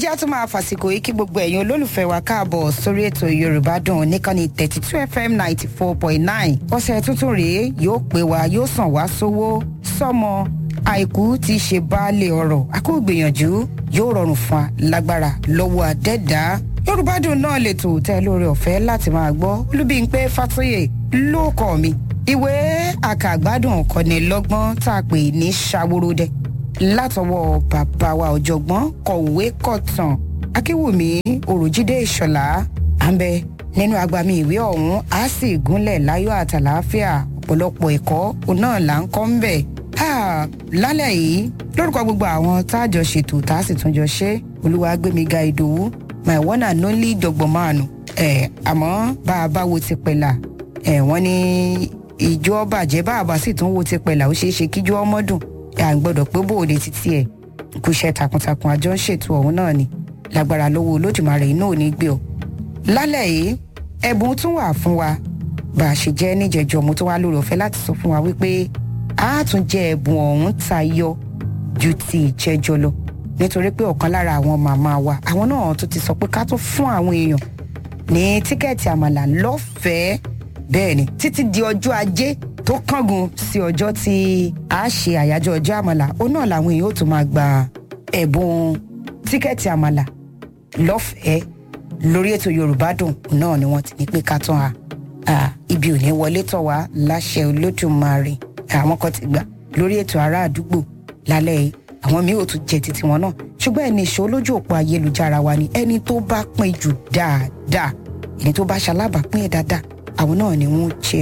jẹ́ àtún máa fàsìkò yìí kí gbogbo ẹ̀yin olólùfẹ́ wa káàbọ̀ sórí ètò yorùbá dùn níkànnì thirty two fm ninety four point nine ọ̀sẹ̀ tuntun rèé yóò pé wa yóò sàn wá sówó sọ́mọ àìkú ti ṣe baálé ọ̀rọ̀ akóògbìyànjú yóò rọrùn fún wa lágbára lọ́wọ́ àdẹ́dá yorùbá dùn náà lè tò tẹ́ lórí ọ̀fẹ́ láti máa gbọ́ olúbíńpé fàtóyè ló kọ́ mi ìwé àkàgbádùn kọ́nilọ́gbọ́n tá a pè ní ṣàwòròdẹ látọwọ́ bàbá wa ọ̀jọ̀gbọ́n kọ̀wé kọ̀tàn akínwùmí òròjídé ìṣọ̀lá àmbẹ nínú agbami ìwé ọ̀hún á sì gúnlẹ̀ láyọ̀ àtàlàáfíà ọ̀pọ̀lọpọ̀ ẹ̀kọ́ òun náà là ń kọ́ ń bẹ̀. lálẹ́ yìí lórúkọ gbogbo àwọn táàjọ ṣètò tá a sì tún jọ ṣe olúwàgbémiga ìdòwú my one and only dọ̀gbọ̀mánu ẹ̀ àmọ́ bá a bá wo ti pẹ̀lá ẹ̀ wọ́n ní ìjọ bàjẹ́ bá a bá sì tún wo ti pẹ̀lá ó ṣeé ṣe kíjọ ọmọ dùn à ń gbọdọ̀ pé bóde títí ẹ̀ kò ṣe takuntakun àjọ ń ṣètò ọ̀hún náà ni lágbára lọ́wọ́ olódùmarè iná ò ní gbé ọ. lálẹ́ yìí ẹ̀bùn tún wà fún wa bá a ṣe jẹ́ níjẹ̀jọ́ mo tún wá lórí ọ̀fẹ́ láti sọ fún wa wípé a tún jẹ ẹ̀bùn ọ̀hún tayọ ju ti ìjẹ́jọ́ lọ nítorí pé ọ̀kan lára àwọn màmá wa àwọn náà tún ti sọ pé ká tún fún àwọn èèyàn ní tíkẹ́ẹ̀tì àmàlà lọ́fẹ̀ẹ́ bẹ́ẹ̀ ni títí di ọjọ́ ajé tó kángun sí ọjọ́ tí a ṣe àyájọ́ ọjọ́ àmàlà ó náà làwọn èèyàn ó tún máa gba ẹ̀bùn tíkẹ́ẹ̀tì àmàlà lọ́fẹ̀ẹ́ lórí ètò yorùbá dùn náà ni wọ́n ti ní pé ká tán a ibi ò ní wọlé tọ̀ wá láṣẹ olódùmarè àwọn kan ti gbà lórí ètò ará àdúgbò lálẹ́ yìí àwọn míì ò tún jẹ títí wọn náà ṣùgbọ́n ẹni ìṣó lójú òpó ayélujára wa ni ẹni tó bá pín jù dáadáa ẹni tó bá ṣalábàápín ẹ̀ dáadáa àwọn náà ni wọ́n jẹ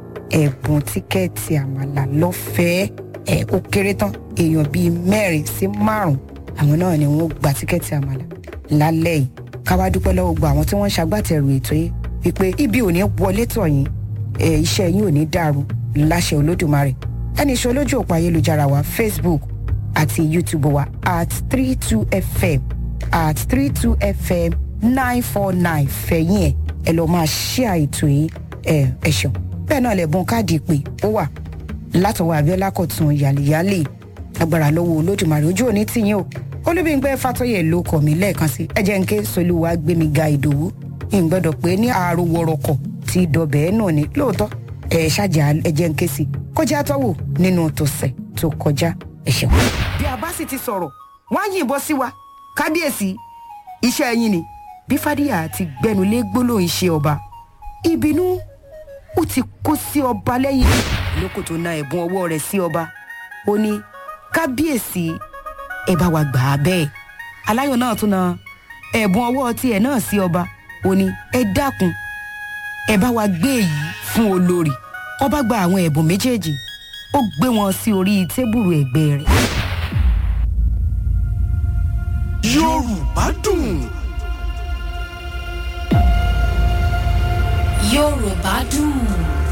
ẹ̀bùn tíkẹ́ẹ̀tì àmàlà lọ́fẹ̀ẹ́ ẹ̀ ó kéré tán èèyàn bíi mẹ́rin sí márùn-ún àwọn náà ni wọ́n gba tíkẹ́ẹ̀tì àmàlà lálẹ́ yìí káwá dúpẹ́ lọ́wọ́ gbọ́ àwọn tí wọ́n ń ṣagbátẹrù ètò yìí wípé ibi ò ní wọlé tọ̀ yín ẹ̀ iṣẹ́ yín ò ní dàrú láṣẹ olódùmarè ẹni iṣẹ́ olójú òpó ayélujára wa facebook àti youtube wa at three two fm at three two fm nine four nine fẹ̀yìn ẹ̀ ẹ lọ́ọ́ máa ṣí àìtò yìí ẹ̀ ẹ̀ ṣeun bẹ́ẹ̀ náà lẹ̀bùn káàdì ìpè ó wà látọwọ́ abiola kọ̀tún yàlìyàlì agbára lọ́wọ́ olódùmarè ojú òní tìyín o olúbíńpẹ́ fàtọ́yẹ̀ ló kọ̀ mí lẹ́ẹ̀kan sí ẹjẹ́ ń ké solúwa gbémi ga ìdòwú ìgbọ́dọ̀ pé ní ààrò wọ̀rọ̀kọ̀ ti dọ̀bẹ̀ ẹ́ náà ni lóòótọ́ ẹ̀ ṣáàjà ẹjẹ́ ń ké sí kọjá tọ́wò nínú tòsẹ̀ tó kọjá ẹ̀ṣẹ̀ wọn. bí a bá sì ti sọ̀rọ̀ wọ́n á yìnbọn sí wa kábíyèsí iṣẹ́ yín ni bí fàdíyà ti gbẹnulé gbólóhùn iṣẹ́ ọba ìbínú ó ti kó sí ọba lẹ́yìn lóko tó na ẹ̀bùn ọwọ́ rẹ̀ sí ọba ó ní kábíyèsí ẹ bá wa gbà á bẹ́ẹ̀ aláyọ̀ náà tún na ẹ̀bùn ọwọ́ tiẹ̀ náà sí ọba ó ní ẹ dákun ẹ bá wa gbé èyí fún olórí ọba gba àwọn ẹ̀bùn méjèèjì ó gbé wọn sí orí tébùrù ẹ̀gbẹ́ rẹ̀. yorùbá dùn. yorùbá dùn.